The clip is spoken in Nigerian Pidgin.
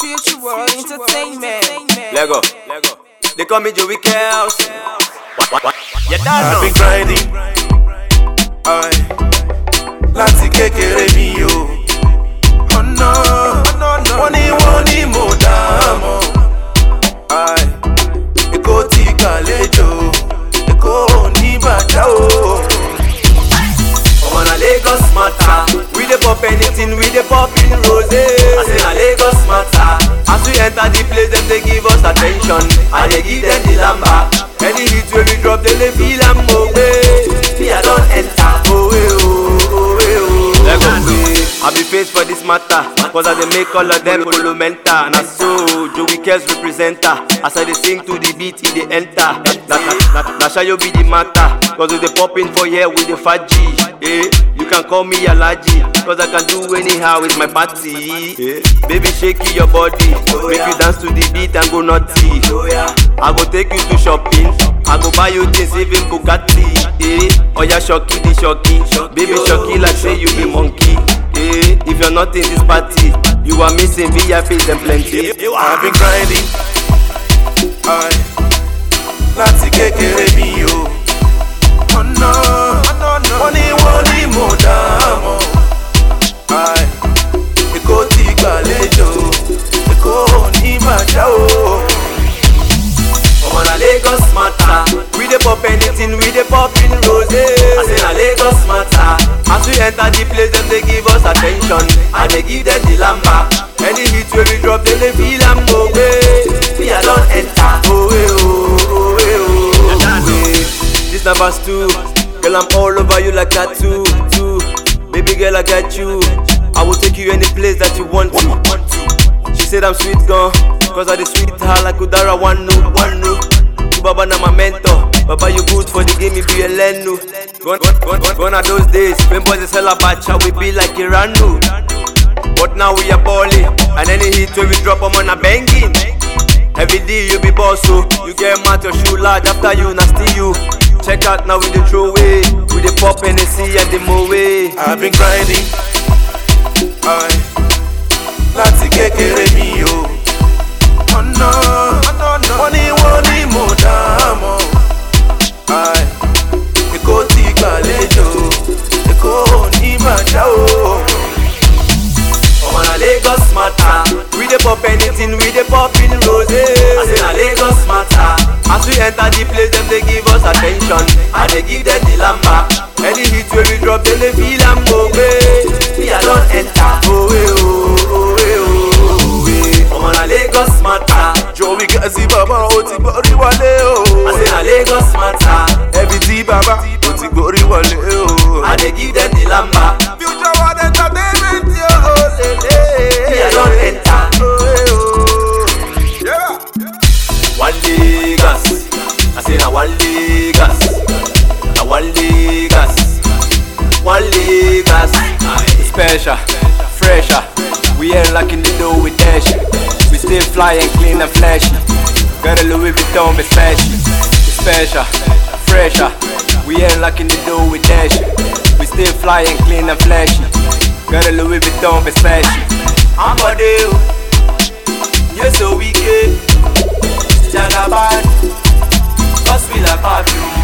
Future World Entertainment. Lego. They call me Joey Kels. You don't I've know. been grinding. Aye. Láti kékeré mi o. Ọ̀nà wọ́n ní wọ́n ní mo dààmú. Aye. Èkó ti gbàlejò. Èkó ò ní bàjá o. I'm on a Lagos matter. We dey pop anything, we dey pop in rose. I say na Lagos matter. As we enter the place, them they give us attention. I dey give them the lamba. Any hit wey we drop, they dey feel am oh way. Me I don enter. Oh way oh oh way oh. I be face for this matter, cause I dey make all of them follow mental. Na so Joey Kels representer. As I dey sing to the beat, e dey enter. Na na na na Shayo be the matter, cause we dey pop in for here with the fat G. Eh, you can call me Alaji, cause I can do anyhow with my party. Eh, baby shake your body, make you dance to the beat and go naughty. I go take you to shopping, I go buy you things even Bugatti. Eh, oya shocky the shocky, baby shocky like say you be monkey. Eh, if you're not in this party, you are missing VIPs and plenty. I've been grinding. Aye. Láti kékeré mi o. Ọ̀nà wọ́n ní wọ́n ní mo dààmú. Aye. Èkó ti gbàlejò. Èkó ò ní bàjá o. I'm on a Lagos matter. We dey pop anything, we dey pop in rose. I say na Lagos matter. As we enter the place, them they give us attention. I dey give them the lamba. Any hit wey we drop, they dey feel am go way. Me I don enter. Oh way oh oh way oh. way. This na verse two. Girl I'm all over you like tattoo. Two. Baby girl I got you. I will take you any place that you want to. She said I'm sweet gone, cause I the sweet her like Udara one no, one no. You Baba na my mentor, Baba you good for the game, you be a lenu. Gone, gone, gone, gone, gone are those days when boys they sell a bacha, we be like Iranu. But now we are balling, and any hit when we drop 'em on a banging. Every day you be boss, so you get mad your shoe large after you nasty you. Check out now we the throw away, we the pop and the see and the mow way. I've been grinding. Aye. Láti kékeré mi o. Ọ̀nà wọ́n ní wọ́n ní mo dààmú. Aye. Èkó ti gbàlejò. Èkó ò ní bàjá o. I'm on a Lagos matter. We dey pop anything, we dey pop in rose. I say na Lagos matter. As we enter the place, them they give us attention. I dey give them the lamba. Any hit wey we drop, them they feel am go way. Me I don enter. Oh way oh oh way oh way. I'm on a Lagos matter. Joey Gazi bàbá o ti gbórí wọlé o. I say na Lagos matter. Ẹbí tí bàbá o ti gbórí wọlé o. I dey give them the lamba. Future World Entertainment yóò lélẹ̀. Me I don enter. Yeah. One Lagos, I say na one Lagos, na one Lagos, one Lagos. Special, fresher, we ain't locking the door with dash. We still fly and clean and flashy. Got a Louis Vuitton be flashy. Special, fresher, we ain't locking the door with dash. We still fly and clean and flashy. Got a Louis Vuitton be flashy. I'm a deal, you're so wicked. Jagaban Cause we like perfume